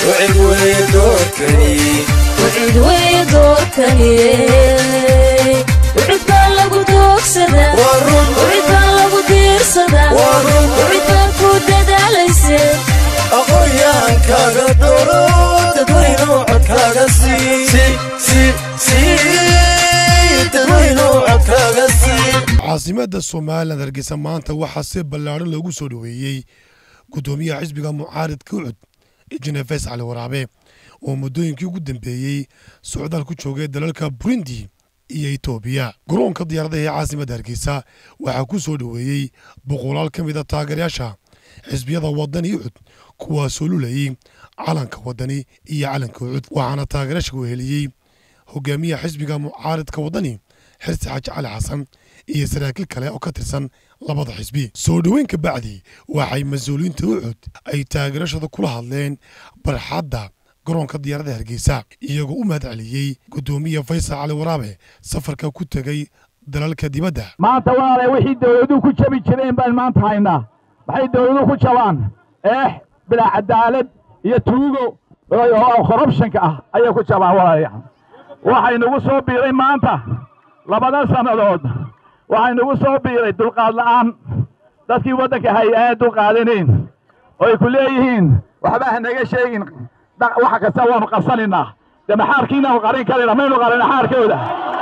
wcid weye doorkani wcid weye doorkani wcid baa lagu doogsadaa waa run wcid baa lagu diirsadaa Waa run. wcid baa ku dadaalayse aqoonyaankaaga dooro dadweynow codkaaga sii dadweynow codkaaga sii caasimada somalilan hargeysa maanta waxaa si ballaadhan loogu soo dhoweeyey guddoomiyaha xisbiga mucaaridka ucud injineer fays cali waraabe oo muddooyinkii ugu dambeeyey socdaal ku joogay dalalka burundi iyo etoobiya garoonka diyaaradaha ee caasimadda hargeysa waxaa ku soo dhoweeyey boqolaal ka mid a taageerayaasha xisbiyada wadani ucud kuwaasoo lulayey calanka wadani iyo calanka ucud waxaana taageerayaasha weheliyey hogaamiyaha xisbiga mucaaridka wadani xirsi xaaji cali xasan iyo saraakiil kale oo ka tirsan labada xisbi soo dhoweyn ka bacdi waxay mas-uuliyiinta ucud ay taageerashada kula hadleen barxadda garoonka diyaaradda hargeysa iyagoo u mahad celiyey guddoomiya faysal cali waraabe safarka ku tegey dalalka dibadda maanta walaale wixii dawladuhu ku jabi jireen baan maanta haynaa maxay dawladuhu ku jabaan eex bilaa cadaalad iyo tuugo oo korrubshanka ah ayay ku jabaan walaalayaal waxaynugu soo biiray maanta labada sannadood waxaynugu soo biiray dulqaad la'aan dadkii waddanka haya aan dulqaadanayn oo ay ku leeyihiin waxba ha naga sheegin dha- waxa kasta waanu qabsanaynaa dee maxaarkiinaanu qarin karayna maynu qarina xaarkooda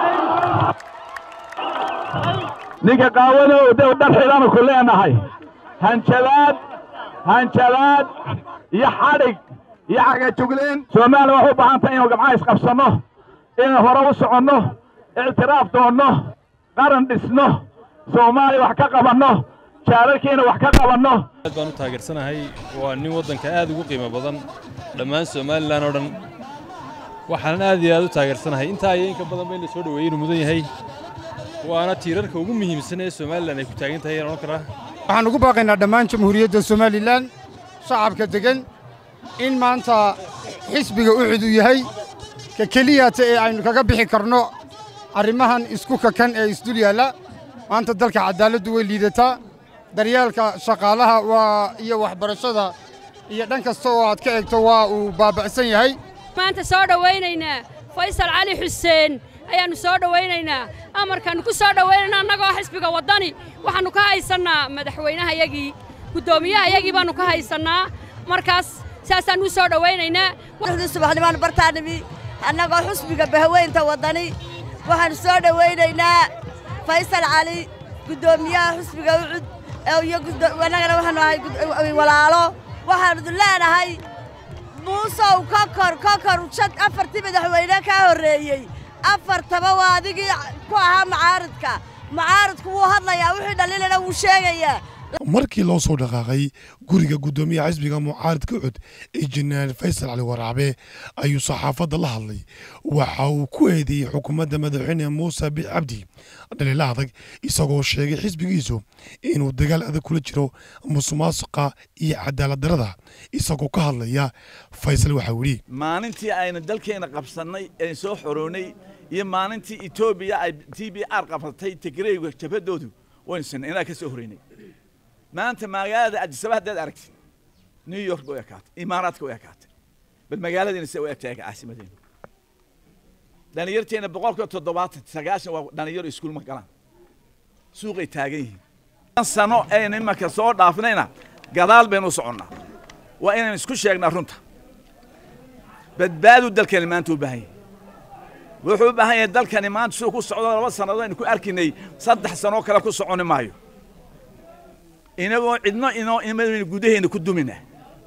ninka qaawanow de dhar xidhanu ku leenahay hanjabaad hanjabaad iyo xadhig iyo cagajugleen soomaaliya waxay u baahan tahay inaynu gamcaha isqabsanno inaynu hore u soconno ictiraaf doonno qaran dhisno soomaaliya wax ka qabanno jaararkiina wax ka qabanno aad baan u taageersanahay waa nin waddanka aad ugu qiimo badan dhammaan somalilan oo dhan waxaanan aad iyo aad u taageersanahay intaa iyo inka badan ba in la soo dhoweeyey inuu mudan yahay waana tiirarka ugu muhiimsan ee somalilan ay ku taagan tahay ayaan odhan karaa waxaan ugu baaqaynaa dhammaan jamhuuriyadda somalilan shacabka deggan in maanta xisbiga ucud uu yahay ka keliyata ee aynu kaga bixi karno arrimahan isku kakan ee isdul yaalla maanta dalka caddaaladdu way liidataa daryeelka shaqaalaha waa iyo waxbarashada iyo dhan kasta oo aad ka eegto waa uu baaba'san yahay maanta soo dhowaynaynaa faysal cali xuseen ayaannu soo dhowaynaynaa amarkaannu ku soo dhowaynayna annagoo xisbiga waddani waxaannu ka haysannaa madaxweynehayagii guddoomiyahayagii baannu ka haysannaa markaas saasaannu u soo dhowaynaynaa wxdii subaxnimaan bartaanimi annagoo xusbiga bahaweynta waddani waxaannu soo dhowaynaynaa faysal cali guddoomiyaha xusbiga ucud iyo annagana waxaannu ahay gud- walaalo waxaannu leenahay muusow kokor kokor shan afartii madaxweyne kaa horreeyey afartaba waa adigii ku ahaa macaaridka macaaridku wuu hadlayaa wixii dhaliilana wuu sheegayaa markii loo soo dhaqaaqay guriga guddoomiyaha xisbiga mucaaridka ucud injineer faysal cali waraabe ayuu saxaafadda la hadlay waxa uu ku eedeeyey xukuumadda madaxweyne muuse bic cabdi dhaliila adag isagoo sheegay xisbigiisu inuu dagaal adag kula jiro musuqmaasuqa iyo cadaalad darada isagoo ka hadlaya faysal waxau yidhi maalintii aynu dalkeena qabsannay ee soo xoroonay iyo maalintii etoobiya ay t b r qabsatay tigreyga jabhadoodu waynu sinay inaa ka soo horeynay maanta magaalada adisaba haddaad aragtid new york way ekaatay imaaraadka way ekaatay bal magaaladiina se u egtahay caasimadeena dhalinyarteena boqolkiiba toddobaatan sagaashan waa dhalinyaro iskuul ma galaan suuqay taagan yihiin an sano aynu imanka soo dhaafnayna gadaal baynu u soconnaa waa inaynu isku sheegnaa runta badbaadu dalkani maanta u baahan yahay wuxuu u baahan yahay dalkani maanta siduu ku socdo laba sannadood aynu ku arkinay saddex sanoo kale ku soconi maayo inagoo cidno inoo imadaynu gudaheena ku dumina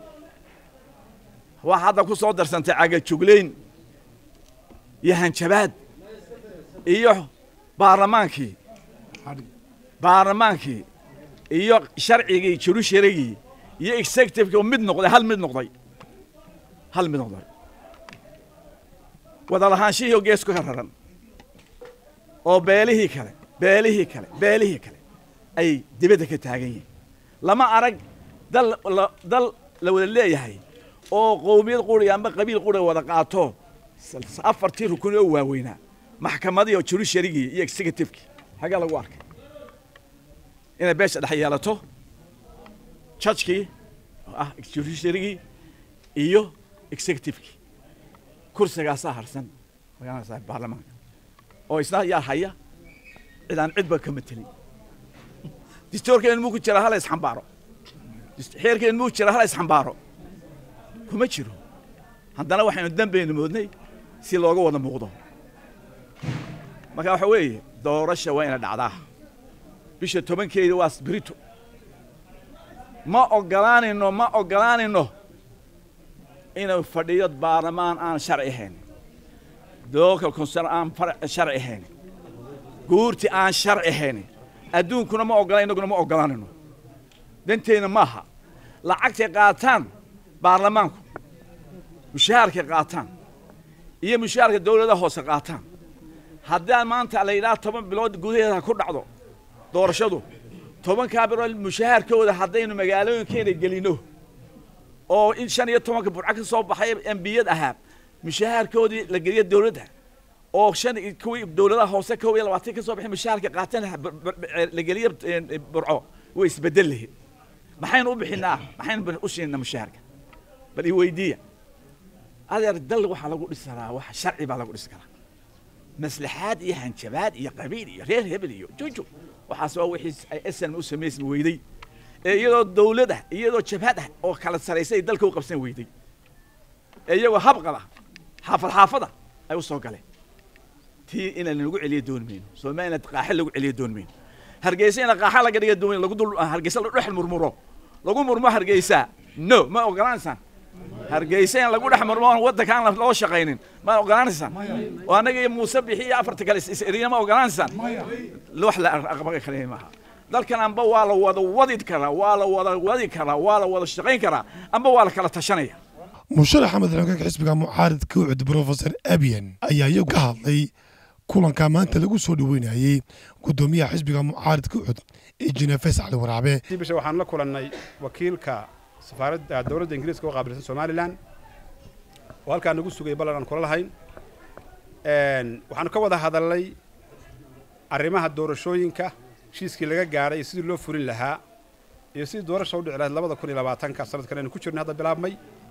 waa hadda ku soo darsantay cagajuglayn iyo hanjabaad iyo baarlamaankii baarlamaankii iyo sharcigii jurusharigii iyo executivekii oo mid noqday hal mid noqday hal mid noqday wada lahaanshihii oo geesku ka raran oo beelihii kale beelihii kale beelihii kale ay dibadda ka taagan yihiin lama arag dal la- dal la wada leeyahay oo qowmiyad quri amba qabiil quri wada qaato s- afartii rukun oo waaweynaa maxkamadii oo jurusharigii iyo executivekii xaggaa lagu arkay inay beesha dhex yeelato jajkii oo ah jurusharigii iyo executivekii kursigaasaa harsan magaranaysaa baarlamaanka oo isna yaa haya cid aan cidba ka matelin distoorkeen muu ku jira hala isxambaaro xeerkeen muu jira hala isxambaaro kuma jiro haddana waxaynu dambeynu moodnay si looga wada muuqdo marka waxa weeye doorasha waa ina dhacdaa bisha tobankeeda waa brito ma ogolaanayno ma ogolaanayno inuu fadhiyo baarlamaan aan sharci ahayn local concern aan sharci ahayn guurti aan sharci ahayn adduunkuna ma ogola innaguna ma ogolaanayno danteenna maaha lacagtay qaataan baarlamaanku mushaharkay qaataan iyo mushaharka dawladaha hoose qaataan haddaan maanta la yidhaha toban bilood gudaheeda ku dhacdo doorashadu tobankaa bilood mushaharkooda haddaynu magaalooyinkeena gelino oo in shan iyo tobanka burco ka soo baxay embiyad ahaa mushaharkoodii la geliyo dawladda oo shan kuwii dawladaha hoose kow iyo labaatan ka soo baxay mushaharka qaataan la geliyo burco way isbedel lahayd maxaynu u bixinaa maxaynu u siinaa mushaharka bal i weydiiya adeer dal waxaa lagu dhisi karaa wax sharci baa lagu dhisi karaa maslaxaad iyo hanjabaad iyo qabiil iyo reer hebel iyo juju waxaas waa wixii ay snm u samaysmi weyday ee iyadoo dawlad ah iyadoo jabhad ah oo kala saraysay dalka u qabsan weyday ee iyagoo habqada xaafad xaafada ay u soo galeen tii inaan lagu celiyo dooni mayno soomaalina qaaxe lagu celiyo dooni mayno hargeysa ina qaaxa laga dhiga dooni lagu dul hargeysa la dhex murmuro lagu murmo hargeysa no ma ogolaanaysaan hargeysa in lagu dhex murmo oon waddanka aan loo shaqaynin ma ogolaanaysaan oo annaga iyo muuse bixi iyo afarta kale is-eriya ma ogolaanaysaan wax la aqbaga kale maaha dalkan amba waa la wada wadi karaa waa la wada wadi karaa waa la wada shaqayn karaa amba waa la kala tashanaya musharax axmed xogag xisbiga mucaaridka ucud brofesor abiyan ayaa iyagu ka hadlay kulanka maanta lagu soo dhoweynayey guddoomiyaha xisbiga mucaaridka ucud ee jinefes cali waraabe bisha waxaan la kulannay wakiilka safaaradda dowladda ingiriiska oo qaabilsan somalilan oo halkaa nagu sugay ballan aan kula lahayn waxaanu ka wada hadalnay arrimaha doorashooyinka heshiiskii laga gaadhay sidii loo fulin lahaa iyo sidii doorasha u dhici lahayd labada kun iyo labaatanka sanadkan aynu ku jirnay hadda bilaabmay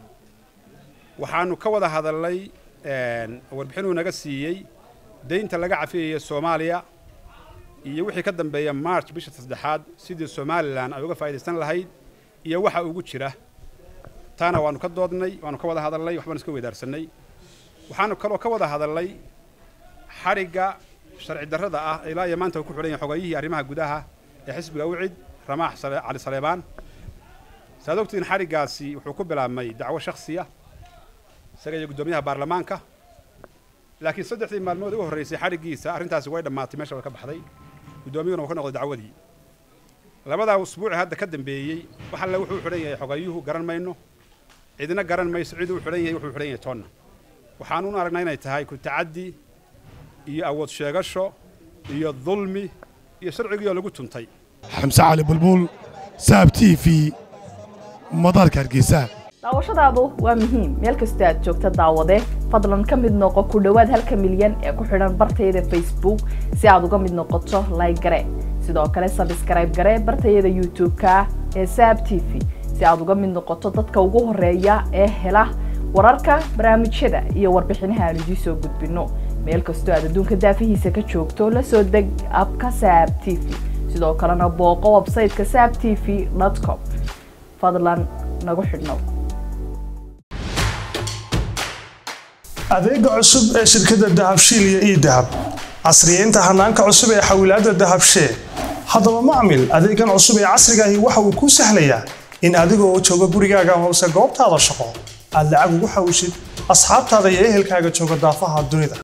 waxaanu ka wada hadalnay warbixinuu naga siiyey deynta laga cafiyaya soomaaliya iyo wixii ka dambeeya march bisha saddexaad sidii somalilan ay uga faa'idaysan lahayd iyo waxa ugu jira taana waanu ka doodnay waanu ka wada hadalnay waxbaanu iska weydaarsanay waxaanu kaloo ka wada hadalnay xadhigga sharci darrada ah ilaa iyo maanta uu ku xidhan yahay xogayihii arrimaha gudaha ee xisbiga ucid ramaax cali saleebaan saad ogtiin xadhiggaasi wuxuu ku bilaabmay dacwo shakhsiya isaga iyo guddoomiyaha baarlamaanka laakiin saddexdii maalmood ugu horreysay xadhiggiisa arrintaasi way dhammaatay meesha way ka baxday guddoomiyuhuna uu ka noqday dacwadii labadaa usbuuci hadda ka dambeeyey wax alle wuxuu xidhan yahay xogayuhu garan mayno cidna garan mayso cid uu xidhan yahay wuxuu xidhan yahay toonna waxaanu u aragnaa inay tahay ku tacaddi iyo awood sheegasho iyo dulmi iyo sharcigii oo lagu tuntay xamse cali bulbul saab t v madaarka hargeysa daawashadaadu waa muhiim meel kasta aad joogta daawade fadlan ka mid noqo ku dhowaad halka milyan ee ku xidhan bartayada facebook si aad uga mid noqoto layg gare sidoo kale sabskrayb gare bartayada youtube-ka ee saab t v si aad uga mid noqoto dadka ugu horeeya ee hela wararka barnaamijyada iyo warbixinaha aan idiin soo gudbino meel kastoo aad adduunka daafihiisa ka joogto la soo deg abka saab t v sidoo kalena booqo websayteka saab t v com fadlan nagu xidhnow adeega cusub ee shirkadda dahabshiil iyo ii dahab casriyeynta hanaanka cusub ee xawilaadda dahabshee haddaba macmil adeegan cusub ee casrigaahi waxa uu kuu sahlayaa in adigoo jooga gurigaaga hoose goobtaada shaqo aad lacag ugu xawishid asxaabtaada iyo ehelkaaga jooga daafaha dunida